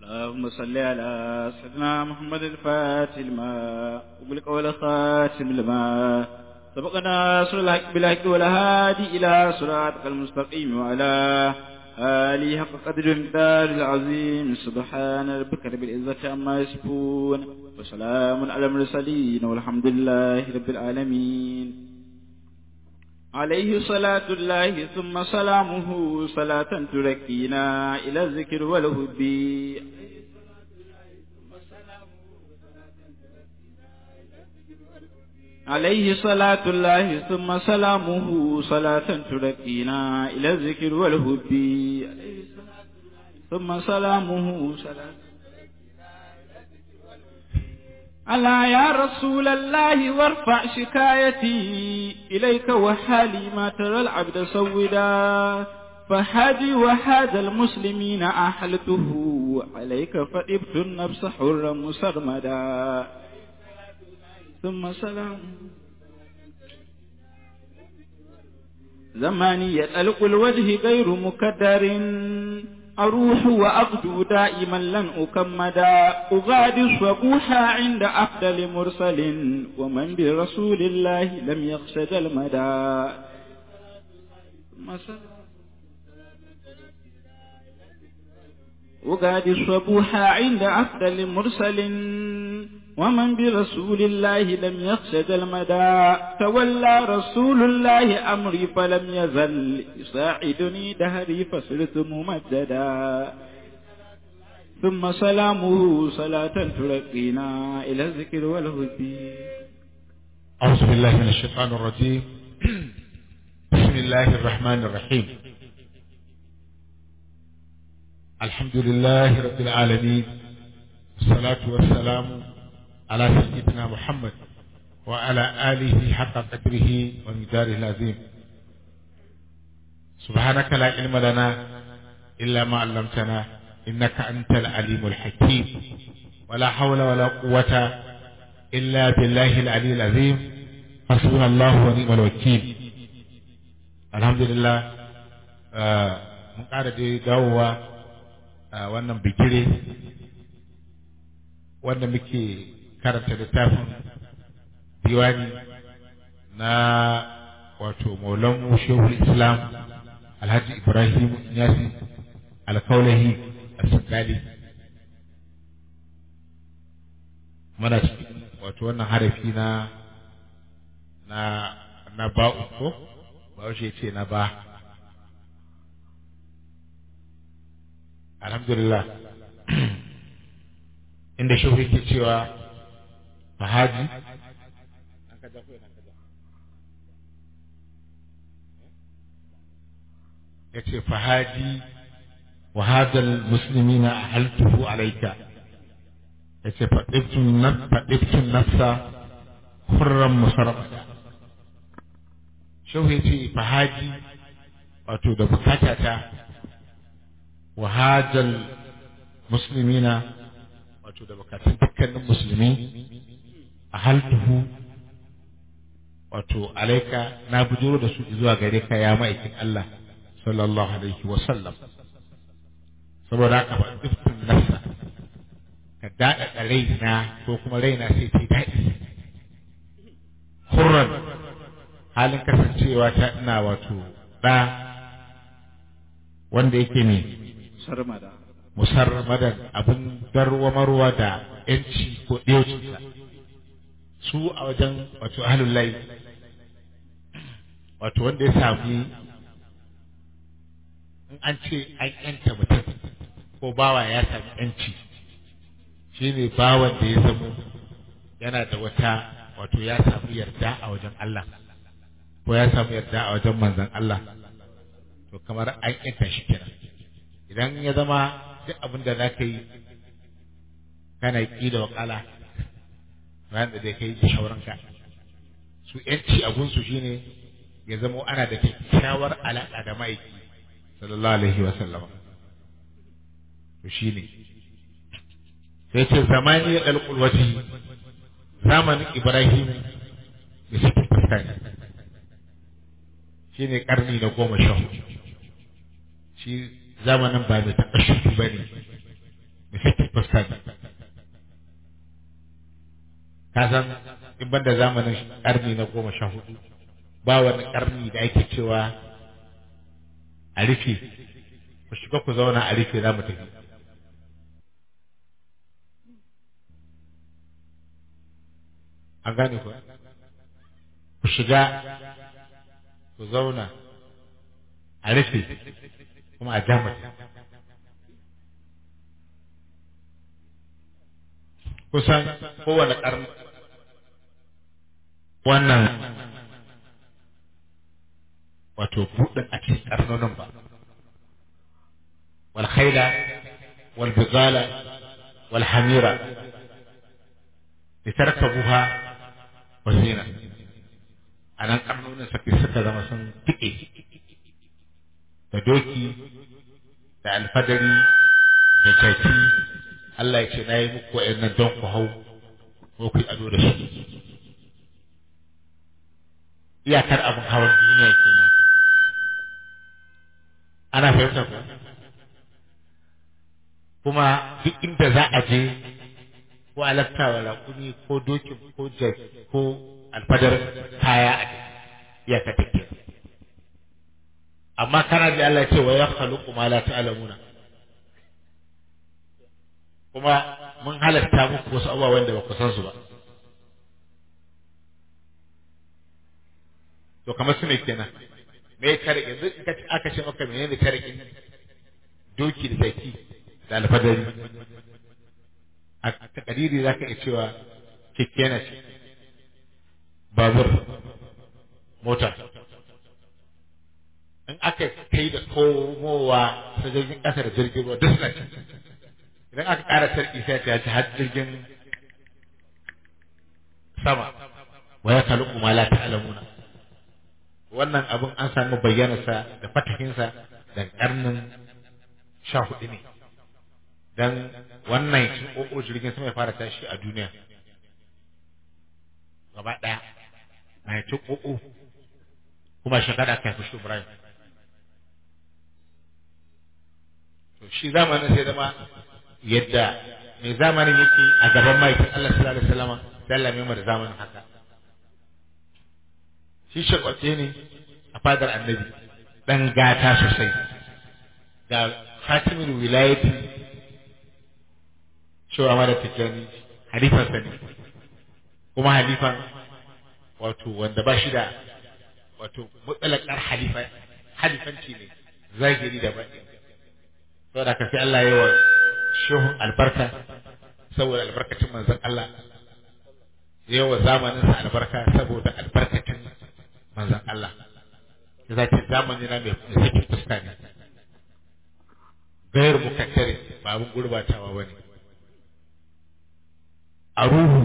اللهم صل على سيدنا محمد الفاتح لما وبلك والخاتم لما سبقنا سر الحق بالحق والهادي إلى صراطك المستقيم وعلى آله حق قدر المقدار العظيم سبحان ربك رب العزة عما يصفون وسلام على المرسلين والحمد لله رب العالمين عليه صلاة الله ثم سلامه صلاة تركينا إلى الذكر والهب عليه صلاة الله ثم سلامه صلاة تركينا إلى الذكر والهب ثم سلامه صلاة ألا يا رسول الله وارفع شكايتي إليك وحالي ما ترى العبد سودا فحاجي وحاج المسلمين أحلته عليك فإبت النفس حرا مسرمدا ثم سلام زماني يتألق الوجه غير مكدر أروح وأغدو دائما لن أكمدا أغادر صبوحا عند أفضل مرسل ومن برسول الله لم يخشد المدى أغادر صبوحا عند أفضل مرسل ومن برسول الله لم يخشد المدى تولى رسول الله أمري فلم يزل يساعدني دهري فصرت ممددا ثم سلامه صلاة ترقينا إلى الذكر والهدي أعوذ بالله من الشيطان الرجيم بسم الله الرحمن الرحيم الحمد لله رب العالمين والصلاة والسلام على سيدنا محمد وعلى آله حق قدره ومداره العظيم سبحانك لا علم لنا إلا ما علمتنا إنك أنت العليم الحكيم ولا حول ولا قوة إلا بالله العلي العظيم حسبنا الله ونعم الوكيل الحمد لله mun ƙara dai dawowa a wannan bikire wanda muke karanta littafin diwani na wato maulan shehul islam alhaji ibrahim yasi alkaulahi a muna cikin wato wannan harafi na na na ba'u ko ba ce na ba alhamdulillah inda shehu yake cewa fahaji ya ce fahaji wa hadal muslimina ahaltuhu alaika ya ce faɗiftun nafsa hurran musarrafata shehu ya ce fahaji wato da bukatata wa hadal muslimina wato da bukatun dukkanin musulmi a haltuhu wato alaika na bujuro da su zuwa gare ka ya ma'aikin Allah sallallahu alaihi wa sallam saboda haka ba dukkan nafsa ka daɗaɗa raina ko kuma raina sai ta daɗi hurran halin kasancewa ta ina wato ɗa wanda yake ne sarmada musarmadan abin darwamarwa da ‘yanci ko ɗaucinsa su a wajen wato ahalullahi wato wanda ya sami in an ce an ‘yanta mutum ko bawa ya sami ‘yanci shi ne bawan da ya zamo yana da wata wato ya sami yarda a wajen Allah ko ya sami yarda a wajen manzan Allah to kamar an ‘yanta shi kenan idan ya zama duk abin da za ka yi kana ƙi da wakala bayan da zai kai da shauranka su yanci abunsu shine ya zama ana da kyakkyawar alaƙa da ma'aiki sallallahu alaihi wa sallama to shine sai ce zamani ya ɗalƙul wati zamanin ibrahim da suke fuskani shine ƙarni na goma sha hudu shi zamanin ba mai taɓa ba ne mai fuska ne ka san in banda zamanin ƙarni na goma sha hudu ba wani ƙarni da ake cewa a rufe ku shiga ku zauna a rufe za mu tafi an gane ku ku shiga ku zauna a rufe kuma a jamata kusan kowane ƙarni wannan wato buɗin a cikin ƙarnonin ba wal khaila wal bizala wal hamira litarkabuha wa zina a nan ƙarnonin suka suka zama sun tike da doki da alfadari da jaki Allah ya ce na yi muku wa'annan don ku hau ko ku yi ado da shi iyakar abin hawan duniya kenan ana fahimta ku kuma duk inda za a je ko alafta wa raƙumi ko dokin ko jas ko alfadar kaya a iyaka take amma kana da Allah ce wa ya khaluqu ma la ta'lamuna kuma mun halatta muku wasu abubuwa wanda ba ku san su ba to kamar su ne kenan me ya tare yanzu in ka aka ce maka menene tare doki da zaki da alfadari a takadiri za ka iya cewa keke na ce babur mota in aka kai da komowa sojojin ƙasa da jirgin ruwa duk suna ci idan aka ƙara sarki sai ta ci har jirgin sama wa ya kalu kuma la ta'lamuna wannan abin an samu bayyanarsa da fatahinsa da karnin sha hudu ne dan wannan cin ƙoƙo jirgin sama ya fara tashi a duniya gaba ɗaya na cin ƙoƙo kuma shekara aka haifi shi Ibrahim to shi zamanin sai zama yadda mai zamanin yake a gaban maikin Allah sallallahu alaihi wasallam sai Allah mai da zamanin haka shi shakwace ne a fadar annabi dan gata sosai ga hatimin wilayati cewa ma da tijjani halifansa ne kuma halifan wato wanda ba shi da wato mutsalakar halifa halifanci ne zahiri da baɗi saboda ka sai Allah ya wa shehun albarka saboda albarkacin manzon Allah ya wa zamaninsa albarka saboda albarkacin manzon Allah ya zace zamani na mai saki fuska ne gayar mukaddare ba abin gurbatawa ba ne a ruhu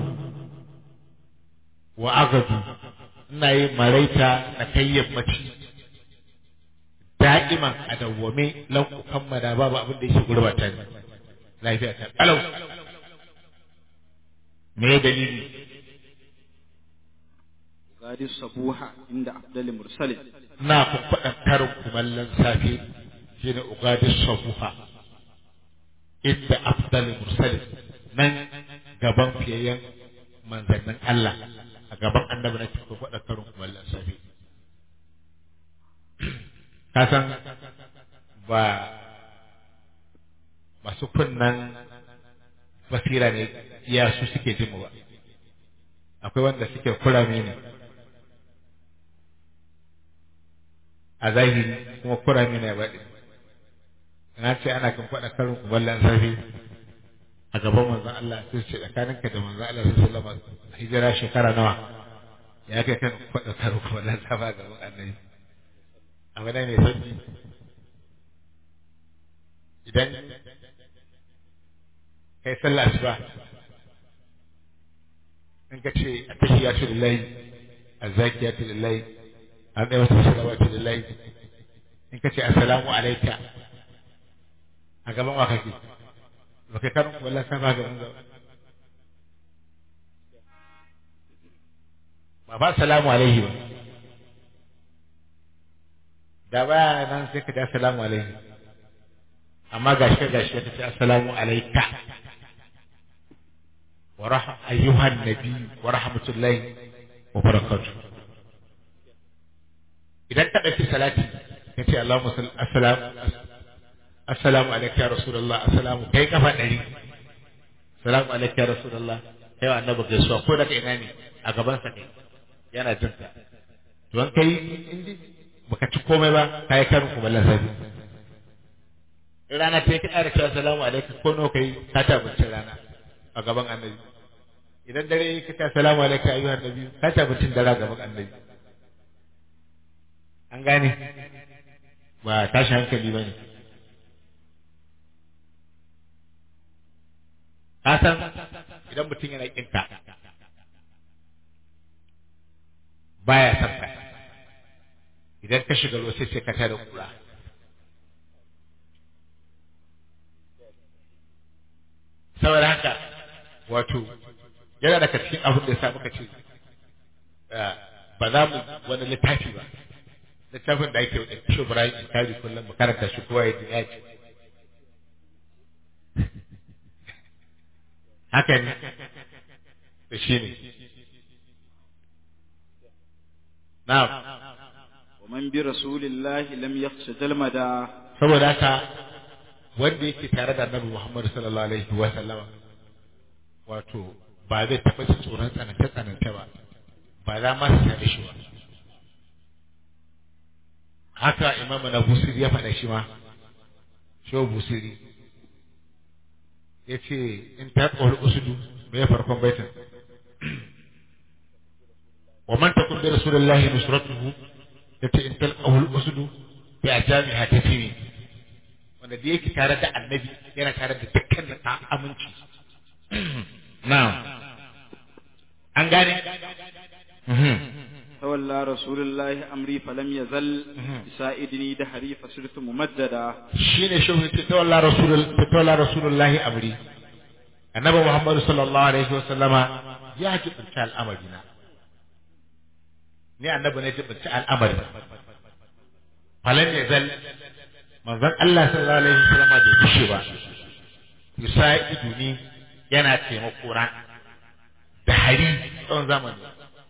wa agadu ina yi maraita na kai yammaci da'iman a dawwame lan kammada babu abin da yake gurbata ne lafiya ta kalau me dalili gadi sabuha inda abdul mursalin na kun faɗa karin kumallon safe shine ugadis sabuha inda afdal mursalin nan gaban fiyayyen manzannin Allah a gaban annabi na cikin faɗa karin kumallon safe ka san ba masu kunnan basira ne iya su suke jin mu ba akwai wanda suke kurame ne a zahiri kuma kurame ne baɗi na ce ana kan faɗa karin kumallon safe a gaban manzon Allah sai ce tsakaninka da manzon Allah sai sallama hijira shekara nawa ya kai kan faɗa karin kumallon safe a gaban annabi abu ne mai sauki idan kai sallah asuba in ka ce a tahiyatu lillahi azzakiyatu lillahi an ɗaya wata salawatu lillahi in ka ce assalamu alaika a gaban wa kake ba kai karin wallan sa ba gaban zaba ba ba salamu alaihi ba da baya nan sai ka ce assalamu alaihi amma gashi gashi ka ce assalamu alaika wa rah ayyuhan nabi wa rahmatullahi wa barakatuh idan ka ɗauki salati ka ce Allahumma salli assalamu assalamu alaikum ya rasulullah assalamu kai kafa ɗari assalamu alaikum ya rasulullah kai wa annabi gaisuwa ko daga ina ne a gaban sa kai yana jin ka to an kai indi baka ci komai ba kai karin kuma lasabi rana ta yi ka cewa assalamu alaikum ko nawa kai ka ta abincin rana a gaban annabi idan dare ka ce assalamu alaikum ayyuhan nabi ka ta abincin dare a gaban annabi an gane ba tashi hankali ba ne ka san idan mutum yana kinka baya son ka idan ka shiga ruwa sai ka tada kura saboda haka wato yana daga cikin abin da ya sa muka ce ba za mu wani littafi ba littafin da ake wadda shi Ibrahim in kari kullum mu karanta shi kowa ya ya ce haka ne da shi ne na'am ومن برسول الله لم يخش جلمدا saboda haka wanda yake tare da Annabi Muhammad sallallahu alaihi wa sallama wato ba zai taɓa jin tsoron tsananta tsananta ba ba za ma su tare shi ba haka imam na busiri ya faɗa shi ma shehu busiri ya ce in ta tsawar usudu mai farkon baitin wa man takun bi rasulillahi nusratuhu yace in talqahu usudu bi ajamiha tafini wanda da yake tare da annabi yana tare da dukkanin aminci na'am an gane تولى رسول الله أمري فلم يزل يساعدني دهري فصرت ممجدا shine shehu ce tawalla rasul tawalla rasulullahi amri annabi muhammad sallallahu alaihi wa sallama ya jibinta al'amari na ni annabi ne jibinta al'amari falan ya zal manzon Allah sallallahu alaihi wa sallama da kushe ba yusaidu ni yana taimako na da hari tsawon zamani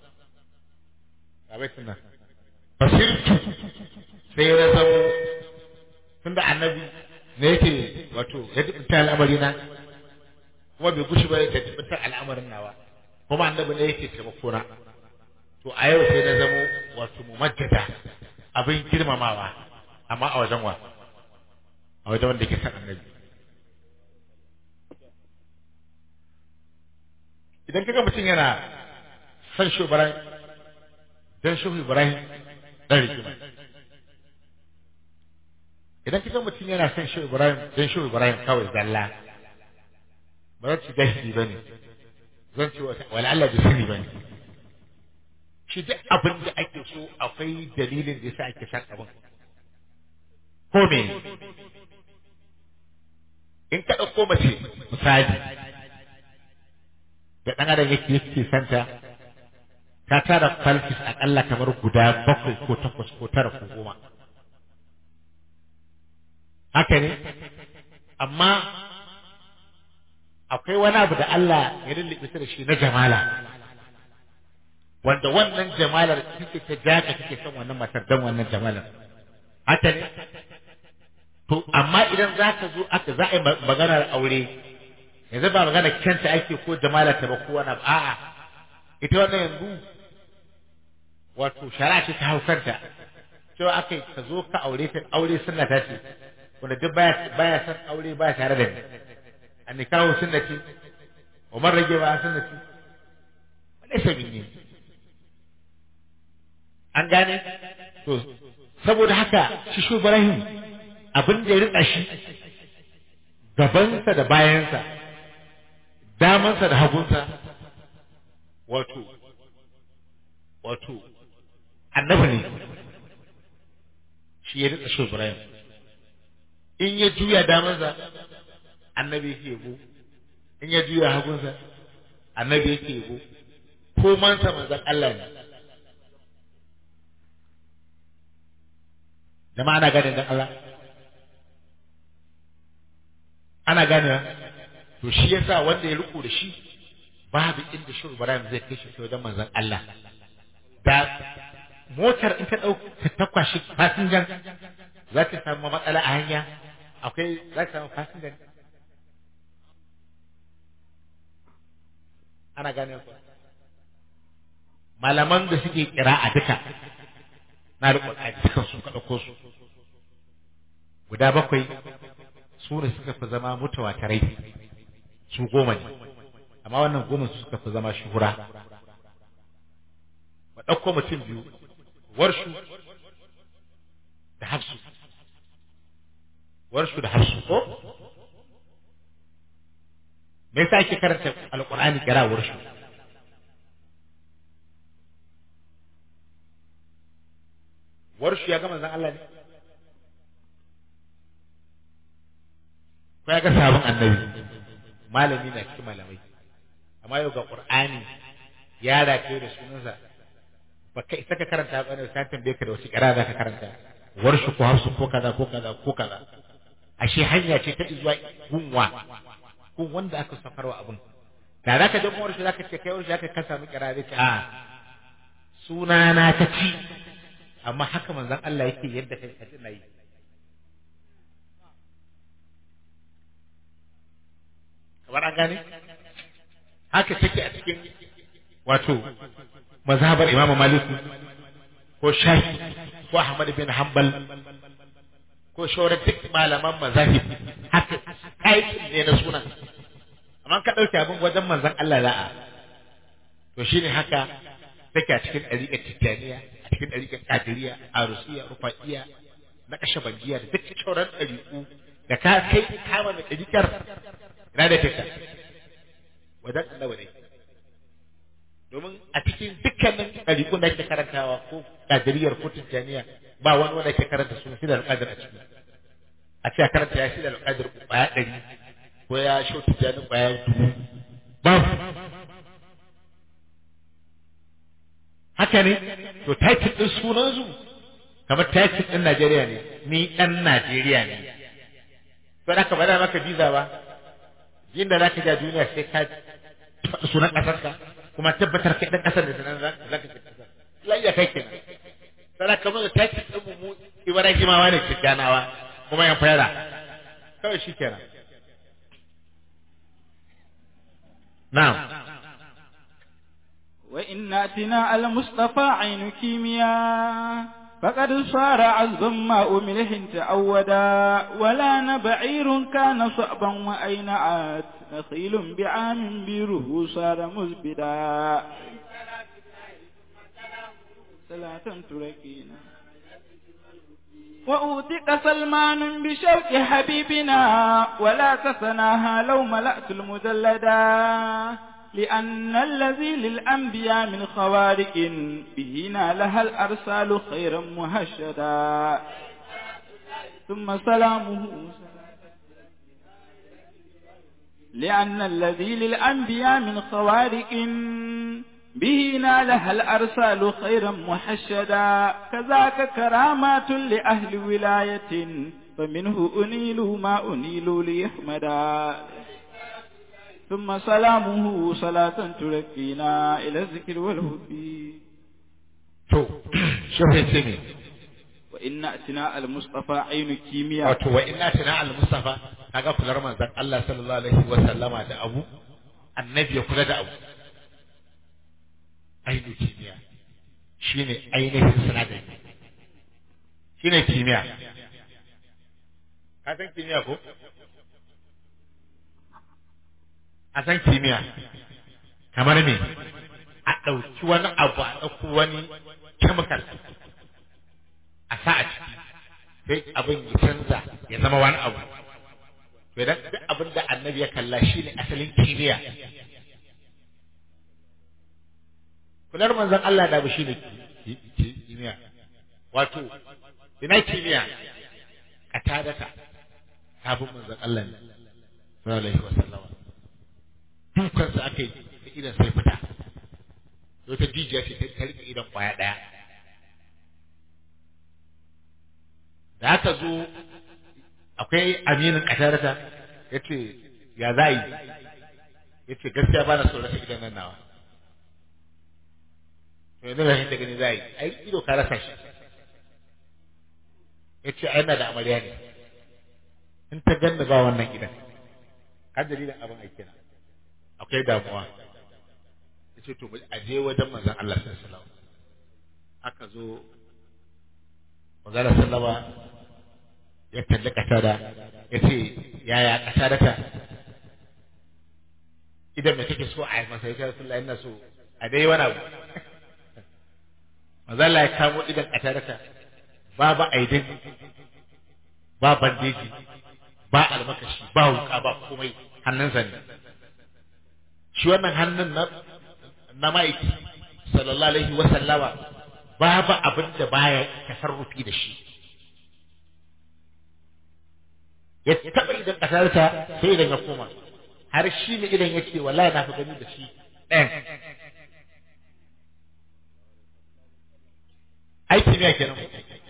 a baitin nan basirtu sai na zamo tunda annabi ne yake wato ya dubinta al'amari na kuma bai gushi ba da dubinta al'amarin nawa kuma annabi ne yake taimako na to a yau sai na zamo wato mumajjada abin girmamawa amma a wajen wa a wajen wanda yake san annabi idan kaga mutum yana san shi Ibrahim dan shi Ibrahim dan rigima idan kaga mutum yana san shi Ibrahim dan shi Ibrahim kawai zalla ba zan ci jahili bane zan ci wala Allah bai sani bane shi duk abin da ake so akwai dalilin da yasa ake san abin ko me in ka ɗauko mace misali da ɗan adam yake yake santa ta tara falfis aƙalla kamar guda bakwai ko takwas ko tara ko goma haka ne amma akwai wani abu da Allah ya lullube da shi na jamala wanda wannan jamalar kike ta jaka kike son wannan matar dan wannan jamalar haka ne to amma idan za ka zo aka za a yi maganar aure yanzu ba magana kyanta ake ko jamala ta ba ko wani a'a ita wannan yanzu wato shari'a ce ta hau kanta cewa aka yi ka zo ka aure ta aure sunna ta ce wanda duk baya baya san aure baya tare da ni an nikahu sunnati wa man rage ba sunnati laysa minni an gane to saboda haka shi shu Ibrahim abin da ya rika shi gabansa da bayansa damansa da hagunsa wato wato annabi ne shi ya rika shi Ibrahim in ya juya damansa annabi yake yabo in ya juya hagunsa annabi yake yabo ko mansa manzon Allah ne jama'a ana gane dan Allah ana gane to shi yasa wanda ya riko da shi babu inda shi Ibrahim zai kai shi wajen manzon Allah da motar in ta ɗauka ta kwashi fasinjan za ta samu matsala a hanya akwai za ta samu fasinjan ana gane ku malaman da suke kira a duka na da a dukan su ka ɗauko su guda bakwai su ne suka fi zama mutawatarai su goma ne amma wannan goma su suka fi zama shuhura ba ɗauko mutum biyu warshu da hafsu warshu da hafsu ko me yasa ake karanta alqur'ani kira warshu warshu ya ga manzon Allah ne ko ya ga sabon annabi malami na cikin malamai amma yau ga qur'ani ya rake da sunansa ba kai saka karanta ba ne sai tambaye ka da wasu kira za ka karanta warshu ko hafsu ko kaza ko kaza ko kaza ashe hanya ce ta zuwa gunwa gun wanda aka safarwa abun da za ka je kuma warshu za ka ce kai warshu za ka samu kira zai ce a sunana ta ci amma haka manzon Allah yake yadda kai ka tuna yi kamar an gane haka take a cikin wato mazhabar Imam Malik ko Shafi ko Ahmad bin Hanbal ko shauran duk malaman mazahib haka aikin ne na sunan amma ka dauke abin wajen manzon Allah la'a to shine haka take a cikin ɗariƙar Tijjaniya a cikin ɗariƙar Qadiriyya Arusiya Rufaiya na Kashabandiya da duk shauran ɗariƙu da ka kai kama da ɗariƙar ina da take wajen Allah ne domin a cikin dukkanin ɗariƙun da ake karantawa ko ƙadiriyar ko tijjaniya ba wani wanda ke karanta suna shi da alƙadir a ciki a ce a karanta ya shi da alƙadir ƙwaya ɗari ko ya shau tijjani ƙwaya dubu babu haka ne to title ɗin sunansu kamar title ɗin Najeriya ne ni ɗan Najeriya ne to da ka bada maka visa ba inda za ka ja duniya sai ka faɗi sunan ƙasarka kuma tabbatar kai dan kasar da sanan za ka ci kasar layya kai kenan sai kamar da taki din mu Ibrahimawa ne kiganawa kuma yan fara kawai shi kenan na'am wa inna tina al mustafa ainu kimiya فقد صار عذبا ما أمله تعودا ولا نبعير كان صعبا وأين عاد نخيل بعام بيره صار مزبدا صلاة تركينا وأوتق سلمان بشوق حبيبنا ولا تسناها لو ملأت المدلدا لأن الذي للأنبياء من خوارق به نالها الأرسال خيرا مهشدا ثم سلامه لأن الذي للأنبياء من خوارق به نالها الأرسال خيرا محشدا كذاك كرامات لأهل ولاية فمنه أنيل ما أنيل ليحمدا ثم سلامه صلاة تركينا إلى الذكر والهدي to shehu ce ne وإن أتنا المصطفى عين كيمياء wato wa inna tana al mustafa kaga kular manzon Allah sallallahu alaihi wa sallama da abu annabi ya kula da abu ainihin kimiyya shine ainihin sinadari shine kimiyya ka san kimiyya ko a san kimiyya kamar me a ɗauki wani abu a ɗauki wani chemical a sa a ciki sai abin ya canza ya zama wani abu to idan duk abin da annabi ya kalla shi ne asalin kimiyya kular manzon Allah da bu shi ne kimiyya wato ina kimiyya a tadata sabon manzon Allah ne sallallahu alaihi wasallam dukansa aka yi da idan sai fita wata jijiya ce ta rike idan kwaya ɗaya da aka zo akwai aminin ƙasarta ya ce ya za yi ya ce gaskiya ba na so rasa idan nan nawa to yanzu da da gani za yi ai ido ka rasa shi ya ce ai na da amarya ne in ta ganni ba wannan gidan kan dalilin abin aiki na akwai damuwa ya ce to a je wajen manzon Allah sallallahu alaihi wasallam aka zo manzon sallama ya kalli kasada ya ce yaya kasada ta idan me kake so a yi masa ya Rasulullah ina so a dai wani abu manzon Allah ya kamo idan kasada ta babu aidin ba bandeji ba almakashi ba wuka ba komai hannunsa ne shi wannan hannun na na ma'aiki sallallahu alaihi wa sallama babu abin da baya tasarrufi da shi ya taba idan kasarta sai idan ya koma har shi ne idan ya ce wallahi na fi gani da shi ɗayan aiki ne kenan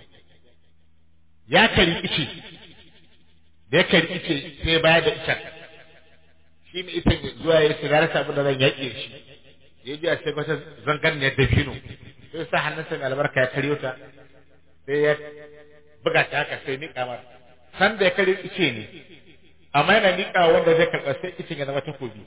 ya kari ice da ya kari ice sai bayar da icen shi ne ita zuwa ya shiga rasa abin da zan yaƙe shi ya ji a sai wata zangar ne da fino sai sa hannunsa mai albarka ya karyo ta sai ya buga ta haka sai niƙa mar san da ya karyo ice ne amma yana niƙa wanda zai karɓa sai icen ya zama takobi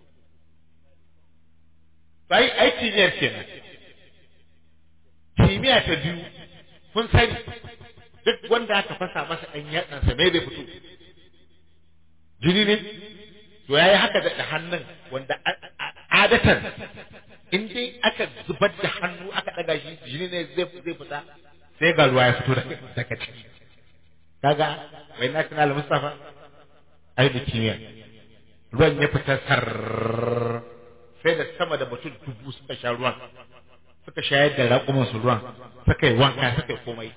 sai ai kimiyyar kenan kimiyya ta biyu kun sani duk wanda aka fasa masa ɗan yatsansa me bai fito jini ne to yayi haka da hannun wanda adatan in dai aka zubar da hannu aka daga shi jini ne zai zai fita sai ga ruwa ya fito daga ciki kaga wai na kana Mustafa ai da kimiyya ruwan ya fita sar sai da sama da mutum dubu suka sha ruwan suka shayar da raƙuman su ruwan suka yi wanka suka yi komai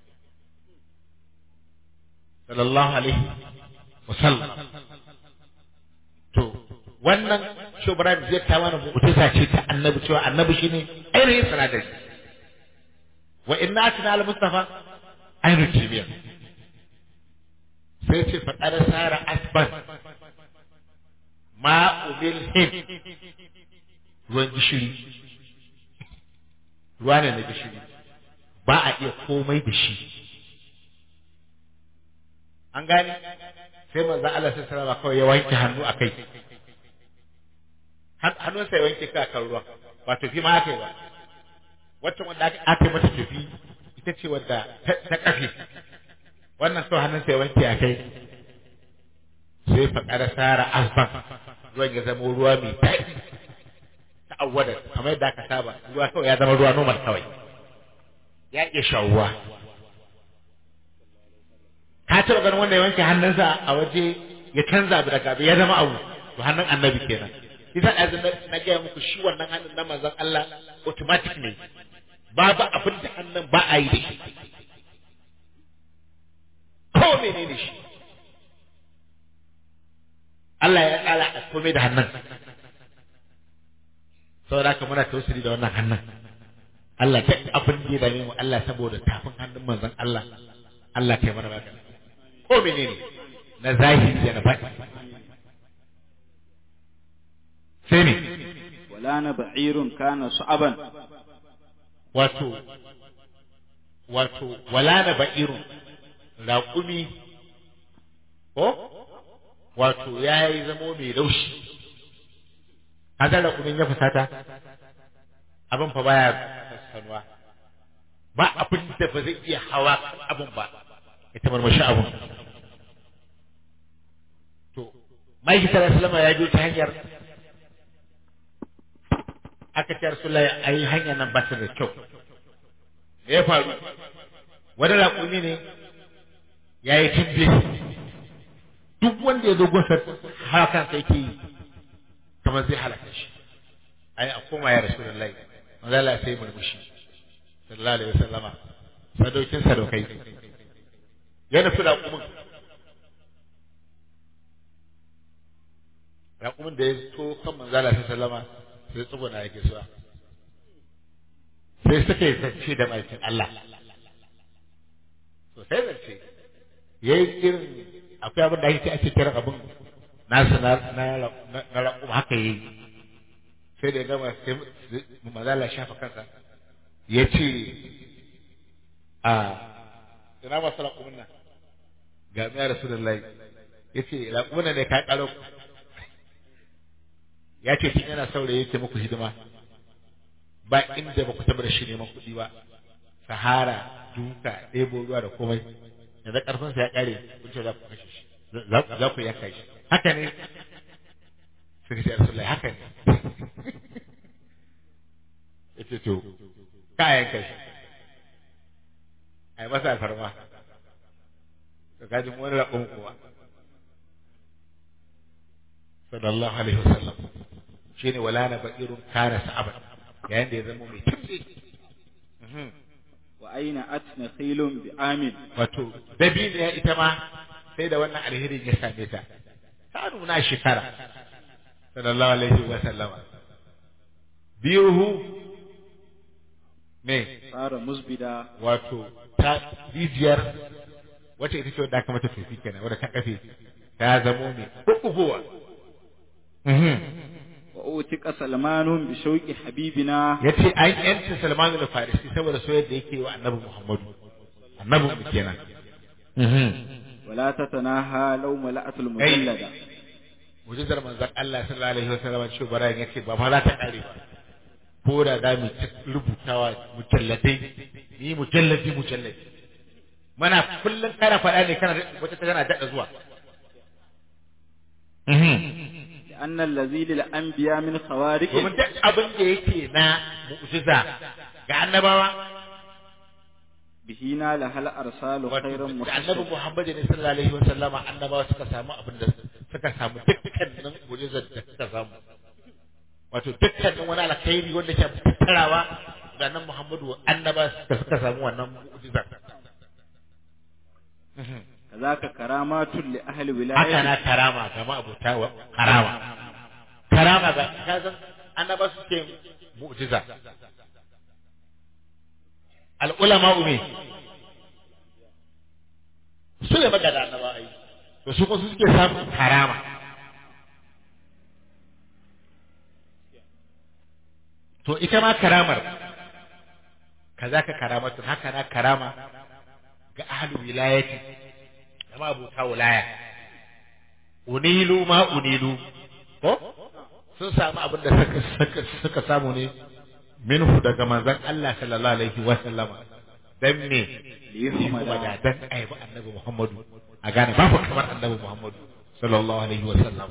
sallallahu alaihi wasallam to wannan shubran zai ta mana mu'jiza ce ta annabi cewa annabi shine ainihin sanadari wa inna atina al mustafa ainihin kimiyya sai ce faɗar sara asban ma'ubil hin ruwan gishiri ruwa ne na gishiri ba a iya komai da shi an gane sai manzon Allah sai sallama kawai ya wanke hannu a kai hannunsa ya wanke kai kan ruwa ba tafi ma aka yi ba wacce wanda aka yi mata tafi ita ce wadda ta kafe wannan sau hannunsa ya wanke a kai sai faƙar sara asban ruwan ya zama ruwa mai daɗi ta awwada kamar yadda aka saba ruwa kawai ya zama ruwa normal kawai ya iya shawuwa ka taɓa ganin wanda ya wanke hannunsa a waje ya canza abu daga abu ya zama abu to hannun annabi kenan isa ɗazu na gaya muku shi wannan hannun na manzon Allah automatic ne babu abin da hannun ba a yi da shi ko menene shi Allah ya tsara a komai da hannun saboda haka muna tausiri da wannan hannun Allah duk abin da ya dame mu Allah saboda tafin hannun manzon Allah Allah kai mana magana ko menene na zahiri da na baki sai ne wala na ba'irun kana su'aban wato wato wala na ba'irun raƙumi ko wato ya yi zamo mai laushi kaga raƙumin ya fusata abin fa baya sanuwa ba abin da ba zai iya hawa abin ba ita marmashi abin to mai sallallahu ya biyo ta hanyar aka ce Rasulullahi ai hanyar nan ba ta da kyau me ya faru wani raƙumi ne ya yi tumbe duk wanda ya zo gunsa hakan sai ke yi kamar zai halaka shi ai a koma ya Rasulullahi manzo Allah sai murmushi sallallahu alaihi wasallama sadaukin sadaukai ya nufi raƙumin raƙumin da ya to kan manzo Allah sallama sai tsuguna yake suwa sai suka yi zance da maikin Allah to sai zance ya yi irin akwai abin da ake ake kiran abin nasu na na raƙuma haka yayi sai da ya gama sai mazala shafa kansa ya ce a ina masu raƙumin nan ga miya rasulullahi ya ce raƙumin ne ka ƙaro ya ce tun yana saurayi yake muku hidima ba inda ba ku taɓa da shi neman kuɗi ba sahara duka ɗebo ruwa da komai yanzu ƙarfinsa ya ƙare kun ce za ku kashe shi za ku yanka shi haka ne suka ce rasulullahi haka ne ya ce to ka yanka shi a yi masa alfarma ka kaji wani raƙon kuwa sallallahu alaihi wasallam shi ne wala na baƙirun kare sa'aban yayin da ya zama mai tabbi wa aina atna khilun bi amin wato dabino ya ita ma sai da wannan alherin ya same ta ta nuna shekara sallallahu alaihi wasallam biyuhu me fara musbida wato ta rijiyar wacce ita ce wadda aka mata tofi kenan wadda ta kafe ta zamo mai kukubuwa wa utika salmanun bi shauqi habibina ya ce an yanta salman da farisi saboda soyar da yake wa annabi muhammadu annabi mu kenan wala tatanaha law mala'atul mujallada mujizar manzon Allah sallallahu alaihi wasallam shi barayin yace ba ma za ta kare ba ko da za mu ta rubutawa mujalladai ni mujalladi mujalladi mana kullum kana faɗa ne kana wata ta tana daɗa zuwa لأن الذي للأنبياء من خوارق domin duk abin da yake na mu'jiza ga annabawa به نال هل أرسال خيرا da annabi محسن Muhammad ne sallallahu alaihi wa sallama annabawa suka samu abin da suka samu dukkanin mu'jizar da suka samu wato dukkanin wani alkhairi wanda ke tattarawa da nan Muhammadu annaba suka suka samu wannan mu'jizar كذاك كرامات لأهل haka ولاية na karama ga ma'abuta wa karama karama ga kazan annaba suke mu'jiza al'ulama ume su ne magana annaba ai to su kuma su suke samun karama to ita ma karamar kaza ka karamatu haka na karama ga ahlul wilayati da ma abuta wilaya unilu ma unilu ko sun samu abin da suka suka suka samu ne minhu daga manzon Allah sallallahu alaihi wa sallama dan me ليحمد kuma da dan aibi annabi Muhammadu a gane babu kamar annabi Muhammadu sallallahu alaihi wa sallam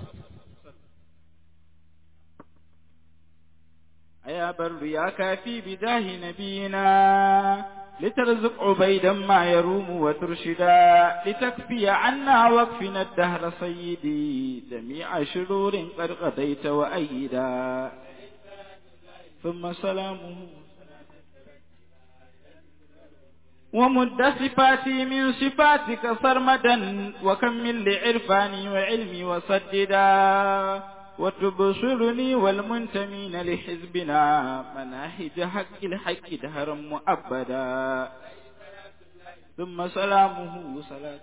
أيا بر يا كافي بجاه نبينا لترزق عبيدا ما يروم وترشدا لتكفي عنا وكفنا الدهر سيدي جميع شرور قد قضيت وأيدا ثم سلامه ومد صفاتي من صفاتك سرمدا وكمل لعرفاني وعلمي وسددا وتبصرني والمنتمين لحزبنا مناهج حق الحق دهرا مؤبدا ثم سلامه صلاة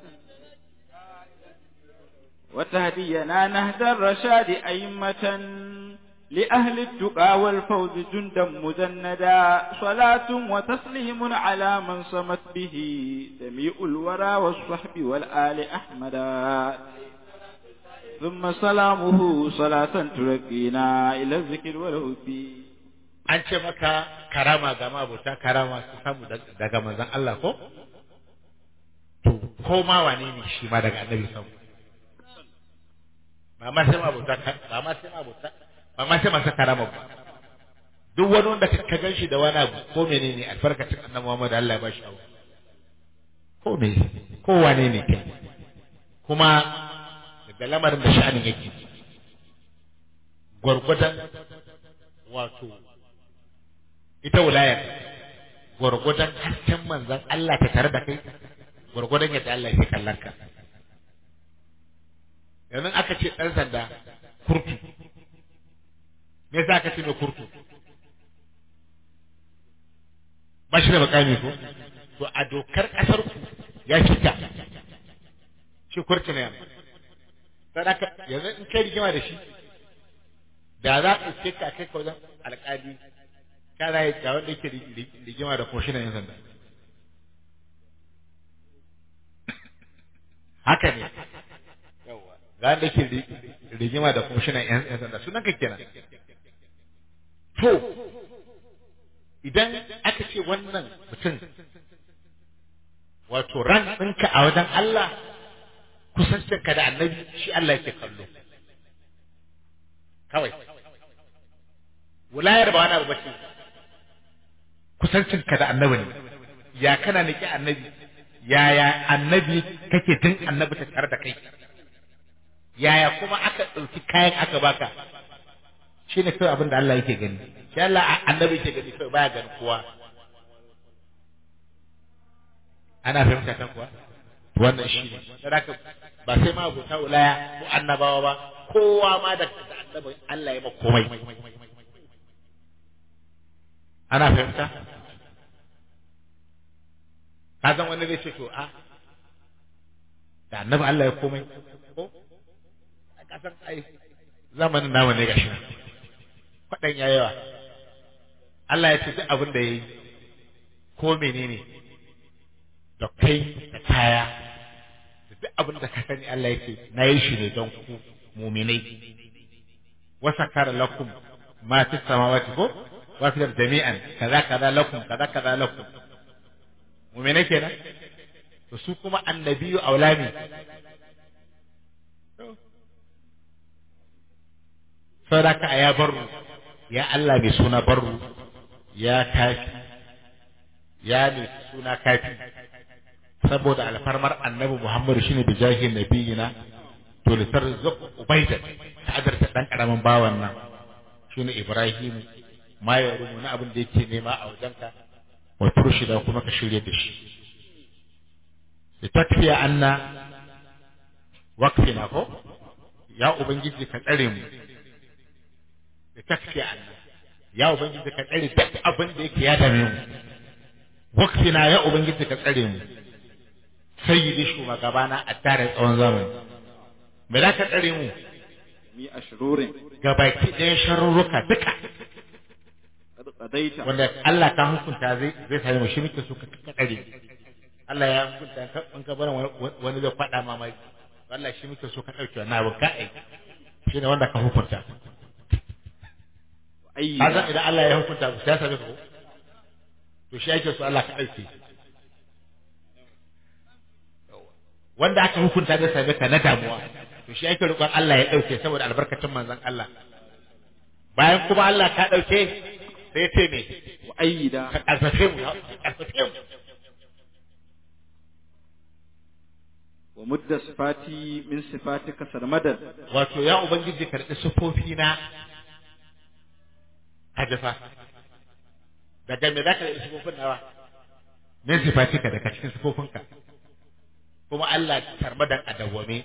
وتهدينا نهج الرشاد أئمة لأهل التقى والفوز جندا مجندا صلاة وتسليم على من صمت به جميع الورى والصحب والآل أحمدا ثم سلامه صلاة تركينا إلى الذكر والهدي an ce maka karama ga mabuta karama su samu dag- daga manzon Allah ko to ko ma wane ne shi ma daga annabi samu ba ma sai mabuta ka- ba ma sai mabuta ba ma sai masa karama ba duk wani wanda ka ka ganshi da wani abu ko menene albarkacin annabi Muhammad Allah ya bashi abu ko me ko wane ne kai kuma daga lamarin da sha'anin yake gwargwadon wato ita wilayar gwargwadon hasken manzan Allah ta tare da kai gwargwadon yadda Allah ya kallon ka yanzu aka ce ɗan sanda kurtu me yasa aka ce mai kurtu ba shi da makami ko to a dokar ƙasar ku ya shiga shi kurtu ne yanzu yanzu in kai rigima da shi da za ka ce ka kai ka wajen alƙali kana yi ga wanda yake rigima da kwamishinan yan sanda haka ne yawa ga wanda yake rigima da kwamishinan yan sanda sunan ka kenan to idan aka ce wannan mutum wato ran ɗinka a wajen Allah kusancinka da annabi shi Allah yake kallo kawai wulayar ba wani abu bace kusancinka da annabi ne ya kana niki annabi yaya annabi kake tun annabi ta tare da kai yaya kuma aka ɗauki kayan aka baka shi ne kawai abin da Allah yake gani shi Allah annabi yake gani kawai baya gani kowa ana fahimta kan kuwa wannan shi ne saboda ba sai ma abuta wilaya ko annabawa ba kowa ma da annabi Allah ya ma komai ana fahimta ka san wani zai ce to a da annabi Allah ya komai ko ka san ai zamanin namu ne gashi kwaɗan ya yawa Allah ya ce duk abin da ya yi ko menene da kai da kaya da duk abin da ka sani Allah ya ce na yi shi ne don ku muminai wasa kara lakum ma fi samawati ko wa fi jami'an kaza kaza lakum kaza kaza lakum muminai kenan to su kuma annabiyu aulami sadaka ya barru ya Allah mai suna barru ya kafi ya mai suna kafi saboda alfarmar annabi Muhammadu shine da jahin nabiyina to litar zuk ubaida ta adarta dan karamin bawan nan shine Ibrahim ma ya rumu na abin da yake nema a wajenka wa turshida kuma ka shirye da shi litakfiya anna waqfina ko ya ubangiji ka tsare mu litakfiya anna ya ubangiji ka tsare duk abin da yake ya dame mu waqfina ya ubangiji ka tsare mu sayyidi shugabana a tare tsawon zamani me za ka tsare mu mi ashrurin gabaki ɗayan sharurruka duka kad qadaita wanda Allah ka hukunta zai zai same mu shi muke so ka tsare Allah ya hukunta ka in ka bar wani zai faɗa ma mai Allah shi muke so ka ɗauke wannan abin ka ai shi ne wanda ka hukunta ka ayyida san idan Allah ya hukunta ku sai same ka ko to shi ake so Allah ka ɗauke wanda aka hukunta zai same ka na damuwa to shi ake roƙon Allah ya ɗauke saboda albarkacin manzon Allah bayan kuma Allah ka ɗauke sai ce me wa ayyida ka ƙarfafe mu ka ƙarfafe mu wa mudda sifati min sifatika sarmadan wato ya ubangiji karɓi sufofi na hajjafa daga me za ka yi sufofin nawa min sifatika daga cikin sufofinka kuma Allah tarmadan a dawwame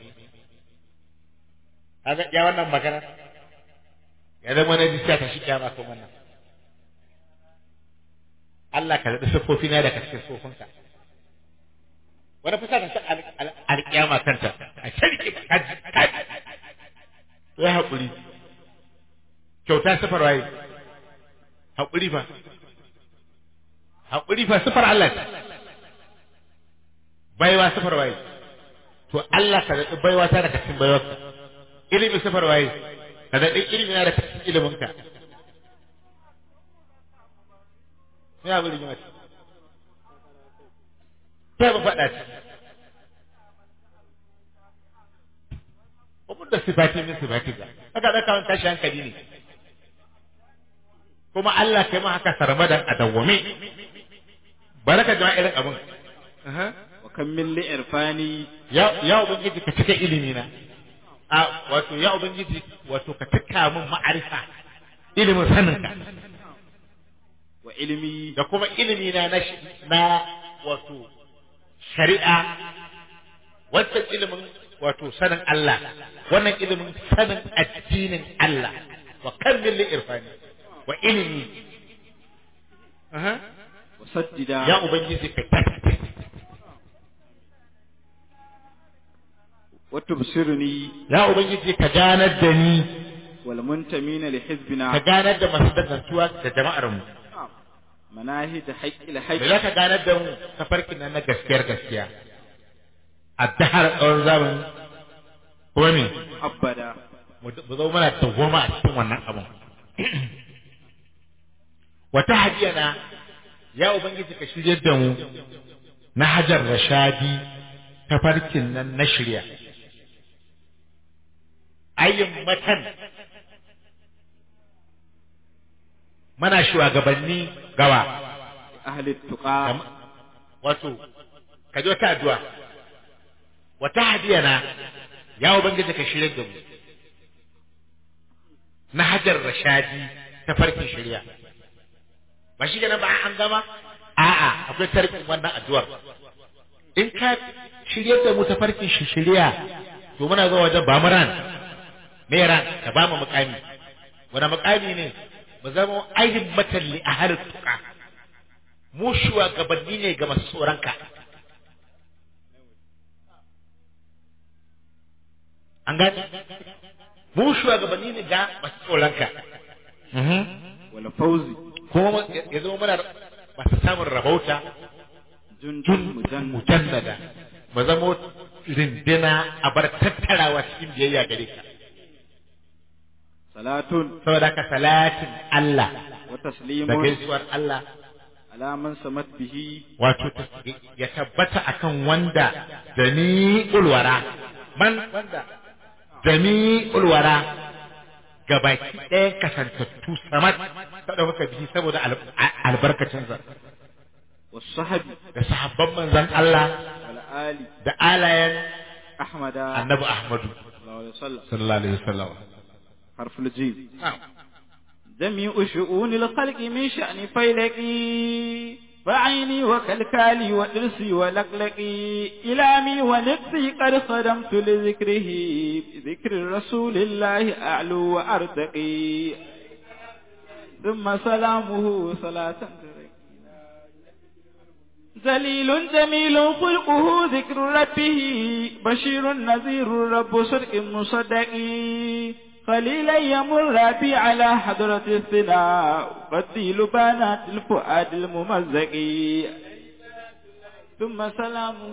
kaga ya wannan magana ya zama na jisiya ta shi kyama ko wannan Allah ka zaɗi siffofi na daga cikin sufofinka wani fusa kan san alƙiyama kanta a shirki kaji kaji ya haƙuri kyauta sifar waye haƙuri fa haƙuri fa sifar Allah ce baiwa sifar waye to Allah ka zaɗi baiwa ta daga cikin baiwarka ilimi sifar waye ka zaɗi ilimi na daga cikin iliminka sai abu rigima ce sai ba faɗa ce Abun da sifati min sifati ga haka da kawai tashi hankali ne kuma Allah kai ma haka sarmadan a dawwame baraka jama'a irin abun wa kam min li irfani ya ya ubangiji ka cika ilimi na a wato ya ubangiji wato ka cika min ma'arifa ilimin saninka wa ilmi da kuma ilimi na na shi- na wato shari'a wancan ilimin wato sanin Allah wannan ilimin sanin addinin Allah wa kan min li irfani wa ilimi Aha. wa saddida ya ubangiji ka tabbata wa tubsirni ya ubangiji ka ganar da ni wal muntamina li hizbina ka ganar da masu dangantuwa da jama'ar mu manahij haqqil da haqq za ka ganar da mu tafarkin nan na gaskiyar gaskiya a dahar tsawon zamani kuma me abada mu mu zo muna dawwama a cikin wannan abun wata hadiyana ya ubangiji ka shirye da mu na hajar rashadi tafarkin nan na shirya ayyin matan mana shugabanni gawa ahli tuqa Kam- wato ka ji wata addu'a wata hadiyana ya ubangiji ka shirye da mu na hajar rashadi ta farkin shari'a ba shi kenan ba an gama a'a akwai tarkin wannan addu'ar in ka shirye da mu ta farkin shari'a to muna zuwa wajen ba mu ran me ran ka ba mu mukami wani mukami ne mu zama ainihin matalli a halin tuka mu shugabanni ne ga masu tsoronka an gani mu shugabanni ne ga masu tsoronka wal fawzi kuma ya zama muna masu samun rabauta jundun tun mujannad mujannada mu zama rindina a bar tattarawa cikin biyayya gare ka salatun saboda ka salatin Allah wa da taslimun gaisuwar Allah ala man samat bihi wato ta- ya tabbata akan wanda jami'ul wara man wanda jami'ul wara gabaki ɗayan kasantattu samat ta ɗauka bihi saboda al- a- albarkacinsa was sahabi da sahabban manzon Allah wal ali da alayen ahmada annabi Ahmadu sallallahu alaihi wasallam sallallahu alaihi wasallam harful jim جميع شؤون الخلق من شأن فيلقي فعيني وكالكالي ودرسي ولقلقي إلامي ونفسي قد خدمت لذكره بذكر رسول الله أعلو وأرتقي ثم سلامه صلاة ذليل جميل خلقه ذكر ربه بشير نذير رب صدق مصدق خليلا يمر بي على حضرة الثناء قتيل بنات الفؤاد الممزق ثم سلامه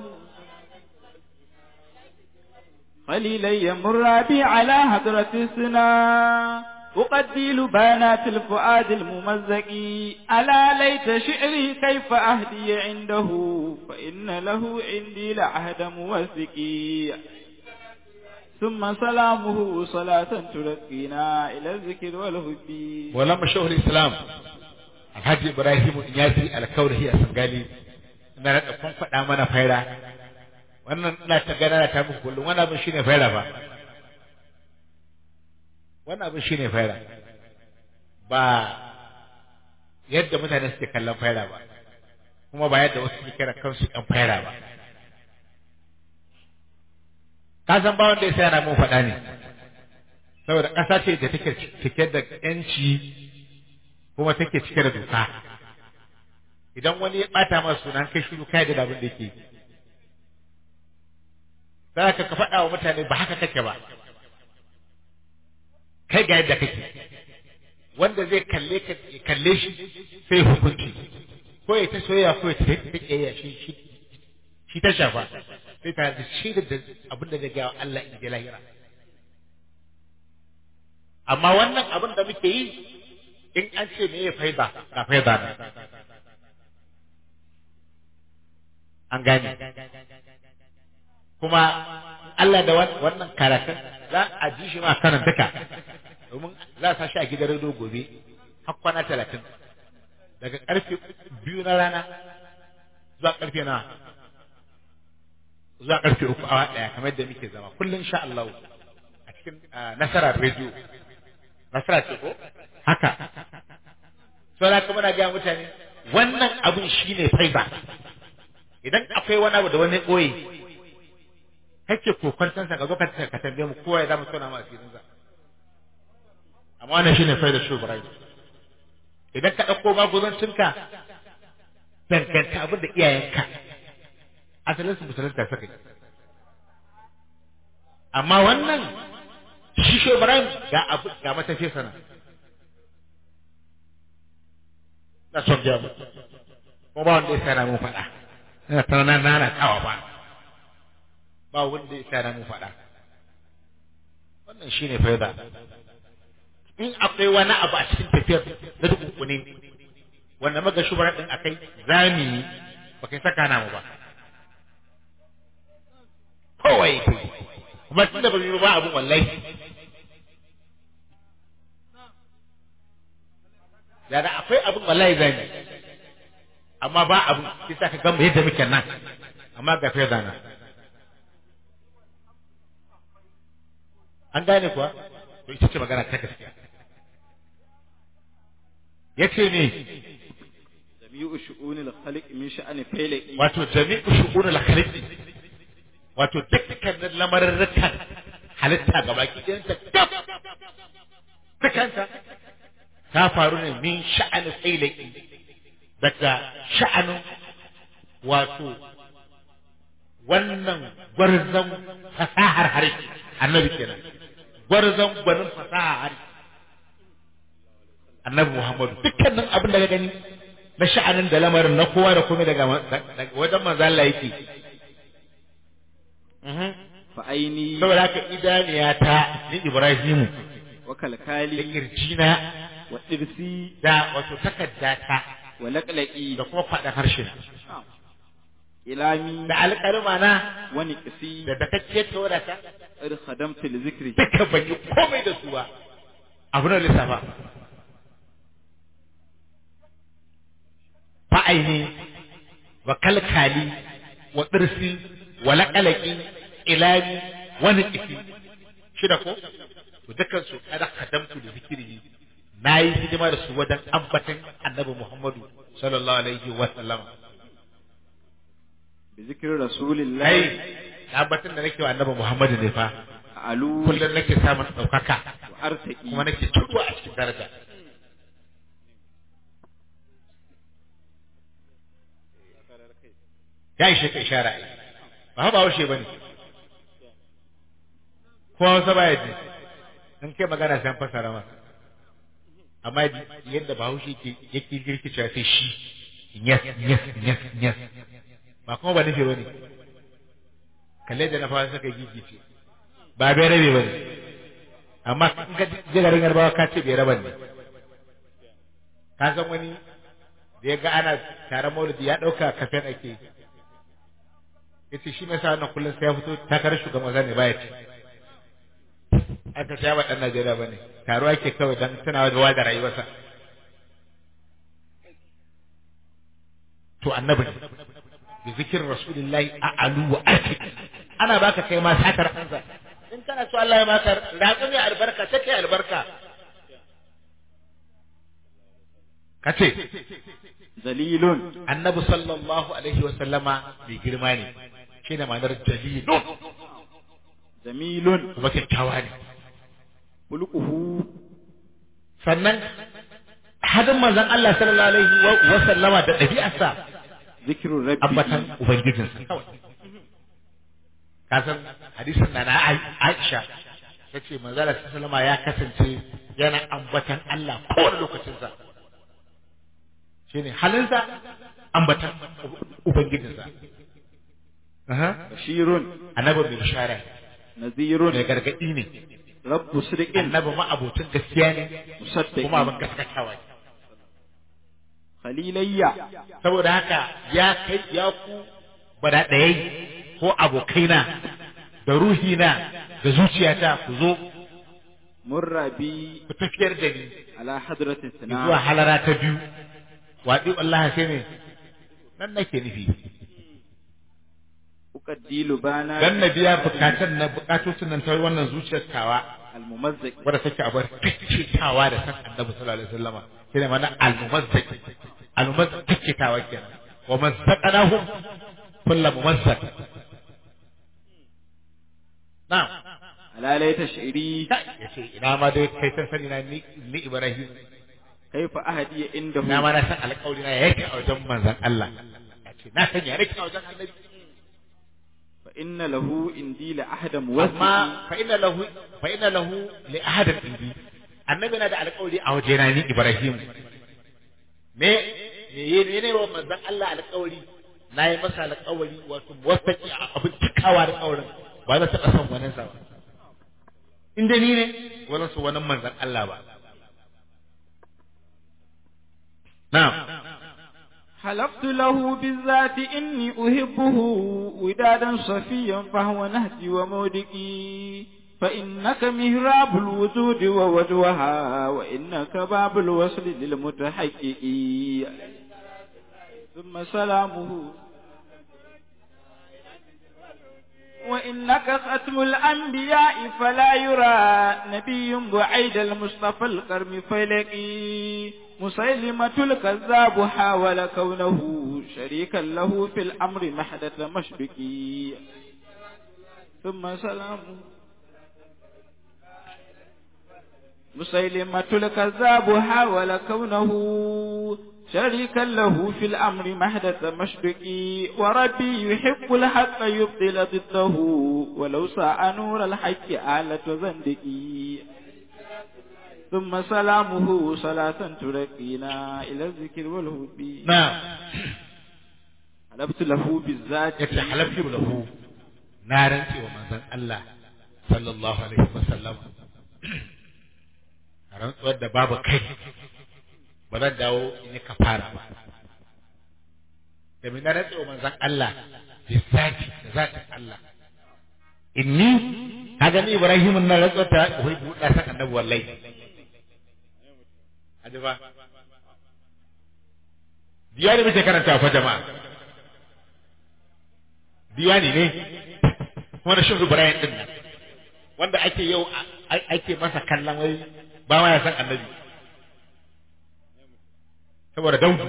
خليلا يمر بي على حضرة الثناء أقديل بنات الفؤاد الممزق ألا ليت شعري كيف أهدي عنده فإن له عندي لعهد موثق ثم سلامه صلاة ترقينا إلى الذكر والهدي ولما شهر الإسلام Alhaji Ibrahim Inyasi alkaurahi a Sangali na da kun faɗa mana faira wannan ina ta gana ta muku kullum wannan abin shine faira ba wannan abin shine faira ba yadda mutane suke kallon faira ba kuma ba yadda wasu suke kira kansu ɗan faira ba ka san ba wanda ya sai yana mun faɗa ne saboda ƙasa ce da take cike da ƴanci kuma take cike da doka idan wani ya ɓata masa sunan kai shiru kai da abin da yake za ka ka faɗa wa mutane ba haka kake ba kai ga yadda kake wanda zai kalle ka kalle shi sai hukunci ko ya ta soyayya ko ya ta kiyayya shi shi shi ta shafa sai ta da shi da abin da zai ga Allah in ji lahira amma wannan abin da muke yi in an ce me ya faida ga faida ne an gane kuma Allah da wannan karatun za a ji shi ma kanan duka domin za a sa shi a gidan rediyo gobe har kwana talatin daga karfe biyu na rana zuwa karfe na zuwa karfe uku awa daya kamar yadda muke zama kullum sha Allah a cikin nasarar rediyo nasara ce ko haka sau da kuma na gaya mutane wannan abin shi ne faiba idan akwai wani abu da wani ɓoye kake kokwantansa ka zo ka tambaye mu kowa ya zama suna ma asirinsa amma wannan shi ne faida shi Ibrahim idan ka ɗauko maguzancinka danganta abin da iyayenka asalin su musulunta suka yi amma wannan shi shi Ibrahim ga abu ga matafi sana na son biya mu ko ba wanda ya sana mu faɗa ina ta nan na kawa ba ba wanda ya sana mu faɗa wannan shine faida in akwai wani abu a cikin tafiyar na dukunkuni wanda maga shubara din akai zami ba kai saka namu ba kawai kuma tun da ba yi ba abun wallahi da da akwai abun wallahi zami amma ba abun sai sa ka gamba yadda muke nan amma ga fiye da nan an gane kuwa to ita ce magana ta gaskiya yace ne jami'u shu'unil khaliq min sha'ani failaqi wato jami'u shu'unil khaliq wato dukkanin lamarurrukan halitta gaba ki ɗayanta kaf dukanta ta faru ne min sha'ani failaqi daga sha'anin wato wannan gwarzon fasahar harshe annabi kenan gwarzon gwanin fasahar harshe annabi Muhammadu dukkanin abin da ka gani na sha'anin da lamarin na kowa da komai daga wajen manzo Allah yake fa aini saboda haka idaniya ta ni Ibrahimu wa da kalkali kirjina wa dirsi da wato takadda ta wa laqlaqi da kuma faɗa harshe na ilami da alƙalma na wa niqsi da dakakke ta wadata ir khadamtu li zikri duka ban yi komai da su ba abu na lissafa fa'aini wa kalkali wa tsirsi wa laƙalaƙi ilami wani ƙifi shida ko to dukkan su kada kadamtu da zikiri na yi hidima da su wajen ambatan annabi muhammadu sallallahu alaihi wa sallam bi zikri rasulillahi kai ambatan da nake wa annabi muhammadu ne fa alu kullum nake samun ɗaukaka wa artaqi kuma nake tutuwa a cikin daraja ya ishe ka ishara ai ba ha ba haushe ba ne ko hausa ba ya ji in kai magana sai an fasara masa amma yadda ba haushe ke yake girkicewa sai shi yes yes yes yes ba kuma ba nufi ba ne kalle da na fara suka gigice ba bai rabe ba ne amma in ka je garin yarbawa ka ce bai raban ne ka san wani da ya ga ana taron maulidi ya ɗauka kafen ake yi yace shi mai sa wannan kullum sai ya fito takarar shugaban kasa ne baya ci aka ce ba dan Najeriya bane taro ake kawai dan tunawa da wada rayuwarsa to annabi ne bi zikir rasulillahi a'alu wa ati ana baka kai ma satar kansa in kana so Allah ya baka ratsu mai albarka take albarka kace zalilun annabi sallallahu alaihi wa sallama mai girma ne shi ne ma'anar jalilun jamilun kuma kyakkyawa ne hulquhu sannan hadin manzon Allah sallallahu alaihi wa- wa sallama da ɗabi'arsa zikru rabbi ambatan ubangijinsa kawai ka san hadisin na na Ai- Aisha ta ce manzon Allah sallallahu alaihi wa sallama ya kasance yana ambatan Allah kowane lokacinsa shine halinsa ambatan ubangijinsa Aha. bashirun annabi mai bishara nazirun mai gargadi ne rabbu sidqin annabi ma abocin gaskiya ne musaddiqin kuma abin gaskatawa ne khalilayya saboda haka ya kai ya ku bada ɗayai ko abokaina da ruhina da zuciyata ku zo murrabi ku tafiyar da ni ala hadratin zuwa sana halara ta biyu waɗi Allah sai ne nan nake nufi uqaddilu bana dan na biya bukatun na bukatocin nan ta wannan zuciyar tawa almumazzaq wadda take a bar tawa da san annabi sallallahu alaihi wasallama shi ne mana al-mumazzaq al-mumazzaq tawa kenan wa mazzaqnahum kullu mumazzaq na'am ala laita shi'ri yace ina ma dai kai san sani na ni ni Ibrahim kaifa ahadi indahu ina ma na san alƙawari na yake a wajen manzon Allah yace na san ya nake a wajen annabi fa فإن له إندي لأحد amma موثق fa inna lahu fa inna lahu li ahadin indi annabi na da alƙawari a wajena ni Ibrahim me me ye- ne wa manzon Allah alƙawari na yi masa alƙawari wato muwaffaqi a abin cikawa alƙawarin ba za ta taɓa son wani sa ba in dai ni ne wani su wani manzon Allah ba na'am حلفت له بالذات إني أحبه ودادا صفيا فهو نهجي ومودكي فإنك مهراب الوجود ووجوها وإنك باب الوصل للمتحقق ثم سلامه وإنك ختم الأنبياء فلا يرى نبي بعيد المصطفى الكرم فلقي مسيلمة الكذاب حاول كونه شريكا له في الأمر محدث مشبكي ثم سلامه مسيلمة الكذاب حاول كونه شريكا له في الأمر محدث مشبكي وربي يحب الحق يبطل ضده ولو ساء نور الحق آلة زندقي ثم سلامه صلاة ترقينا إلى الذكر والهدي na'am حلبت له بالذات yace halaftu lahu na rantse wa manzon Allah sallallahu alaihi wasallam rantsuwar da babu kai ba zan dawo in yi kafara ba da na rantse wa manzon Allah bi zati da zatin Allah inni kaga ni Ibrahim na rantsuwar ta wai buɗa san annabi wallahi hadi ba diyari muke karanta fa jama'a diwani ne kuma da shin Ibrahim din nan wanda ake yau a- ake masa kallon wai ba ma ya san annabi saboda daudu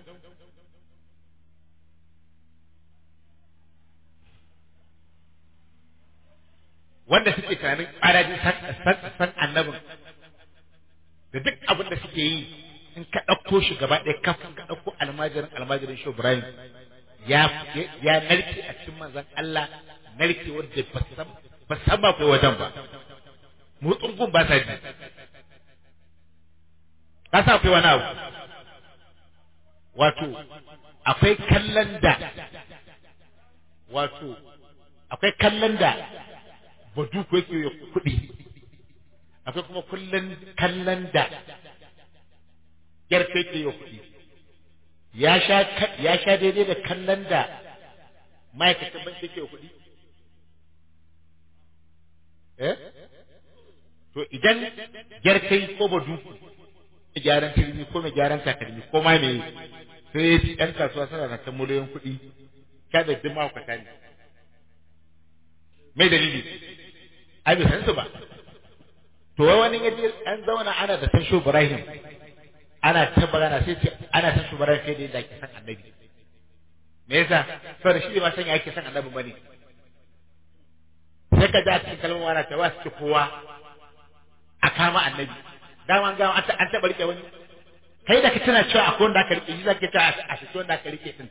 wanda suke tunanin ƙarajin san san- san annabin da duk abin da suke yi in ka ɗauko shi gaba ɗaya kafin ka ɗauko almajirin almajirin shi Ibrahim ya ya narke a cikin manzon Allah narke wanda ba san ba san ba kai wajen ba motsin gun ba sa ji ka sa akwai wani abu wato akwai kallon da wato akwai kallon da badu ko yake ya kuɗi akwai kuma kullun kallon da yarfe ke ya kuɗi ya sha ya sha daidai da kallon da ma'aikacin banki ke kuɗi eh to idan gyarkai ko badu mai gyaran turmi ko mai gyaran takalmi ko ma me sai ya ci ɗan kasuwa suna na kan miliyoyin kuɗi kada duk mahaukata ne mai dalili ai bai san su ba to wai wani yaje an zauna ana da san shu Ibrahim ana ta magana sai ce ana san shu Ibrahim sai da yadda ake san annabi me yasa saboda shi ba san ya ake san annabi bane sai ka ja cikin kalmar wani ta wasu kowa a kama annabi dama ga an an taɓa rike wani kai da ka tana cewa akwai wanda aka rike shi zaka ta a shi wanda aka rike din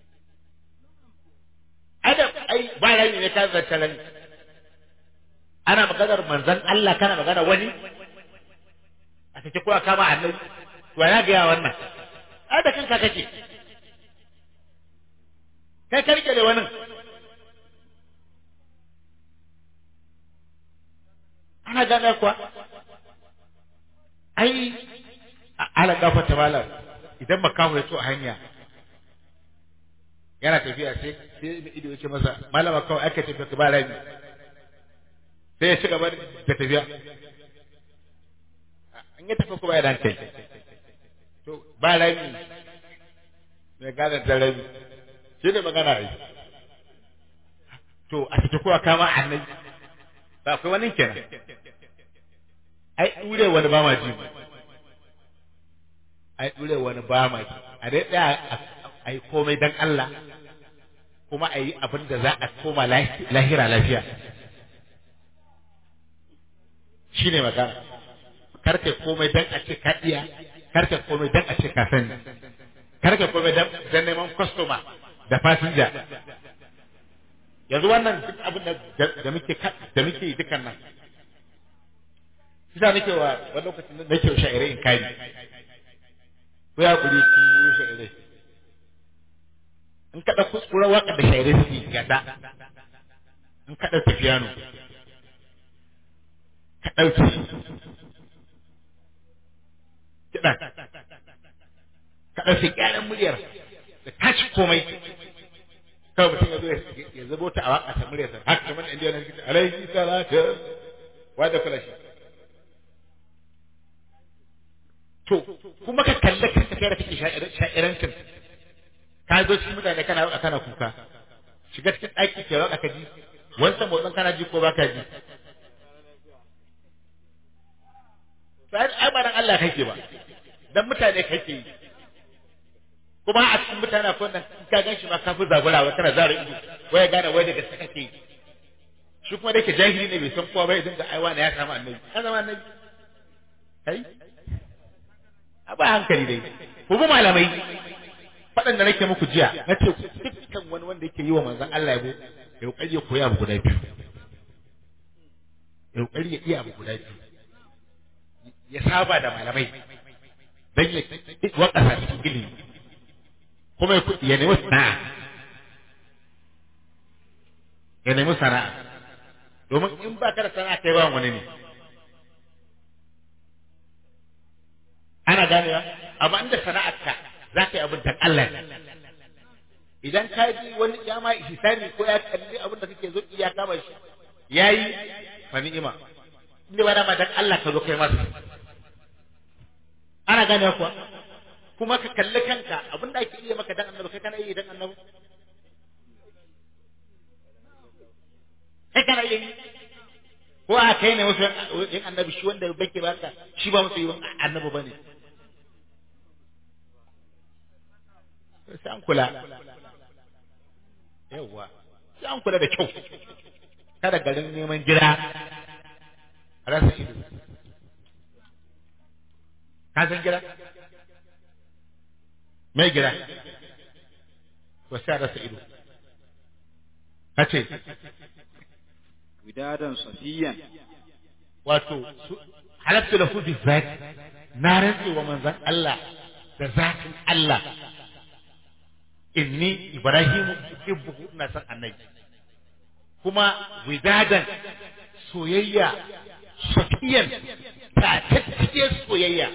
ai da ai ba rani ne ka zanta rani ana maganar manzon Allah kana magana wani a take ko a kama annabi to ya ga ya wannan ai da kanka kake kai ka rike da wannan ana gane kuwa ai ala gafata malam idan makamu ya so a hanya yana tafiya sai sai da ido yake masa malama kawai aka tafiya ka ba rami sai ya ci gaba da tafiya an yi tafi kuma ya dan kai to ba rami mai gane da rami shi ne magana yi to a cikin kowa kama annabi ba akwai wani kenan ai dure wani ba ma ji ai dure wani ba ma ji a dai tsaya a yi komai dan Allah kuma a yi abin da za a koma lahira lafiya shi ne magana karka komai dan a ce ka iya karka komai dan a ce ka sani karka komai dan neman kwastoma da fasinja yanzu wannan duk abin da da muke da muke yi dukan nan kisa nake wa wani lokacin da nake sha'irai in kari ko ya kuri ku sha'irai in kada kuskura waka da sha'irai suke gada in kada tafiyano ka ɗauki kiɗa ka ɗauki ƙyaran muryar da tashi komai kawai mutum ya zo ya zabo ta a waka ta muryarsa haka kamar inda yana cikin alaihi salatu wa da kula shi to kuma ka kalle kanka kai da kake sha'irancin ka zo cikin mutane kana waka kana kuka shiga cikin ɗaki ke waka ka ji wancan motsin kana ji ko baka ji sai ai ba dan Allah kake ba dan mutane kake yi kuma a cikin mutane akwai nan in ka ganshi ma kafin zaburawa kana zara ido waya gane wai daga gaske kake yi shi kuma dake jahili ne bai san kowa ba idan ga aiwa ne ya samu annabi ka zama annabi kai a ba hankali dai ku bi malamai faɗan da nake muku jiya na ce dukkan wani wanda yake yi wa manzon Allah yabo ya kokari ya koya abu guda biyu ya kokari ya iya abu guda biyu ya saba da malamai dan ya wakasa cikin ilimi kuma ya nemi sana'a ya nemi sana'a domin in ba ka da sana'a kai ba wani ne ana ganewa amma inda sana'arka za ka yi abin dan Allah idan ka ji wani ya ma ihsani ko ya kalli abin da kake zo iya kama shi yayi fa ni'ima inda ba da ma dan Allah ka zo kai masa ana gane kuwa kuma ka kalli kanka abin da ake iya maka dan annabi kai kana yi dan annabi kai kana yi ko a kai ne wasu yin annabi shi wanda bake baka shi ba musu yi annabi bane sai an kula yawwa sai an kula da kyau kada garin neman jira a rasa ido ka san gira mai gira to sai a rasa ido ka ce widadan safiyan wato halaftu lahu bi zat na rantse wa manzon Allah da zatin Allah inni ibrahim ibbuhu ina san annabi kuma widadan soyayya safiyan ta tattike soyayya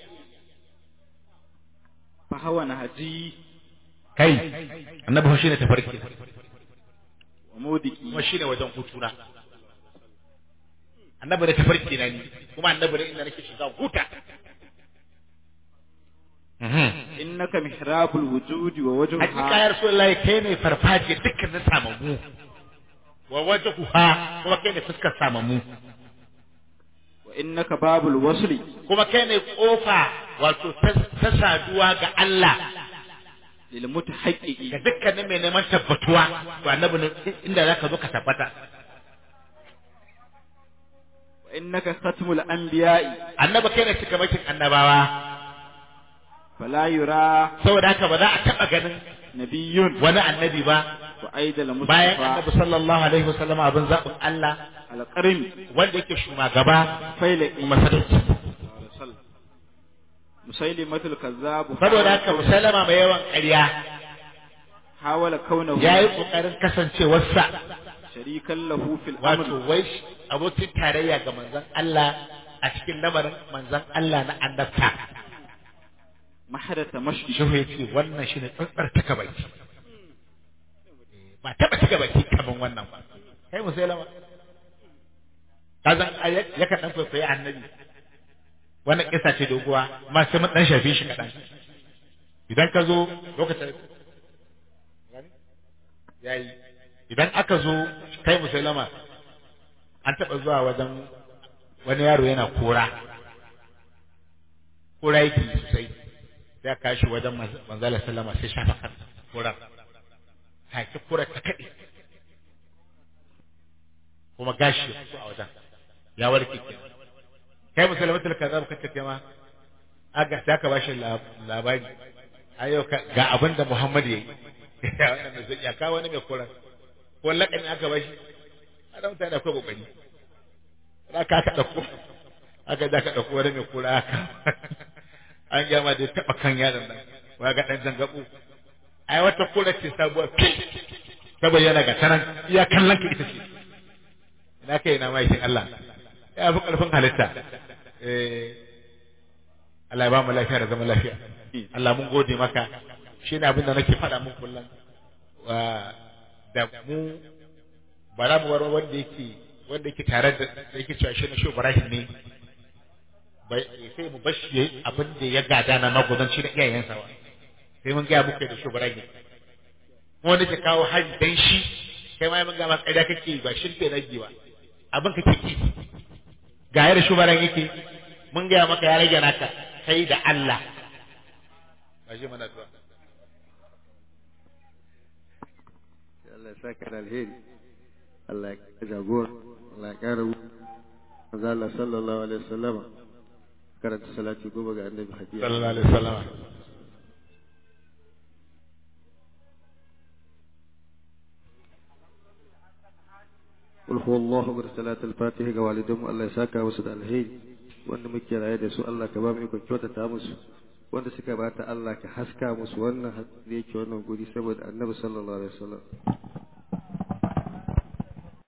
fa hawa na haji kai annabi shi ne tafarki wa modiki kuma shi ne wajen hutuna annabi da tafarki na ni kuma annabi da inda nake shiga huta innaka mihrabul wujudi wa wajhuha hakika ya rasulullahi kai ne farfaje dukkan na samamu wa wajhuha kuma kai ne fuskar samamu wa innaka babul wasli kuma kai ne kofa wato ta saduwa ga Allah lil mutahaqqiqi ga dukkanin mai neman tabbatuwa to annabi ne inda zaka zo ka tabbata wa innaka khatmul anbiya'i annabi kai ne cikamakin annabawa fala yura saboda haka ba za a taba ganin nabiyyun wani annabi ba wa aidal bayan mustafa annabi sallallahu alaihi wasallam abin zaɓin Allah alqarim wanda yake shugaba failaqi masarauci musailimatul kazzab saboda haka musalama mai yawan ƙarya hawala kaunahu ya yi ƙoƙarin kasancewarsa sharikan lahu fil wato amr wai abokin tarayya ga manzon Allah a cikin lamarin manzon Allah na annabta mahadatha mashdi shehu ya ce wannan shine tsantsar taka baki ba taɓa taka baki kaman wannan ba kai musailama ka zan yakan ɗan kwaikwayi annabi wannan kisa ce doguwa amma sai mun dan shafe shi kaɗan idan ka zo lokacin yayi idan aka zo kai musulama an taɓa zuwa wajen wani yaro yana kora kora yake sosai sai aka kashi wajen manzala sallama sai shafa kan kora take kora ta kaɗe kuma gashi ya fito a wajen ya warke kenan kai musulmatul kazzab kace kai ma aga sai ka bashi labari ayo ga abin da Muhammad yayi wannan zai ya kawo wani mai koran ko lakani aka bashi ana mutane akwai kokari za ka ka dauko aka da ka dauko wani mai kura aka an gama da taba kan yaron nan wa ga dan zangabu ai wata kura ce sabuwa ta bayyana ga tanan iya kallon ka ita ce ina kai na mai Allah ya fi karfin halitta eh Allah ya ba mu lafiya da zama lafiya Allah mun gode maka shi ne abin da nake faɗa mun kullum da mu bara mu warwa wanda yake wanda yake tare da da yake cewa shi na shi Ibrahim ne bai sai mu bashi yayi abin da ya gada na magudanci da iyayensa ba sai mun ga muku da shi Ibrahim wanda ke kawo hari dan shi kai ma mun ga ma kaida kake ba shirke rage ba abin kake ki ga yar shi Ibrahim yake mun ga maka ya rage naka kai da Allah ba shi mana duwa Allah ya saka da alheri Allah ya kara jagor Allah ya kara manzo Allah sallallahu alaihi wasallama karanta salati goma ga annabi hadiya sallallahu alaihi wasallam قل هو الله أكبر صلاة الفاتحة ga walidanmu Allah ya saka musu da alheri wanda muke raye da su Allah ka ba mu ikon kyautata musu wanda suka bata Allah ka haska musu wannan da yake wannan guri saboda annabi sallallahu alaihi wasallam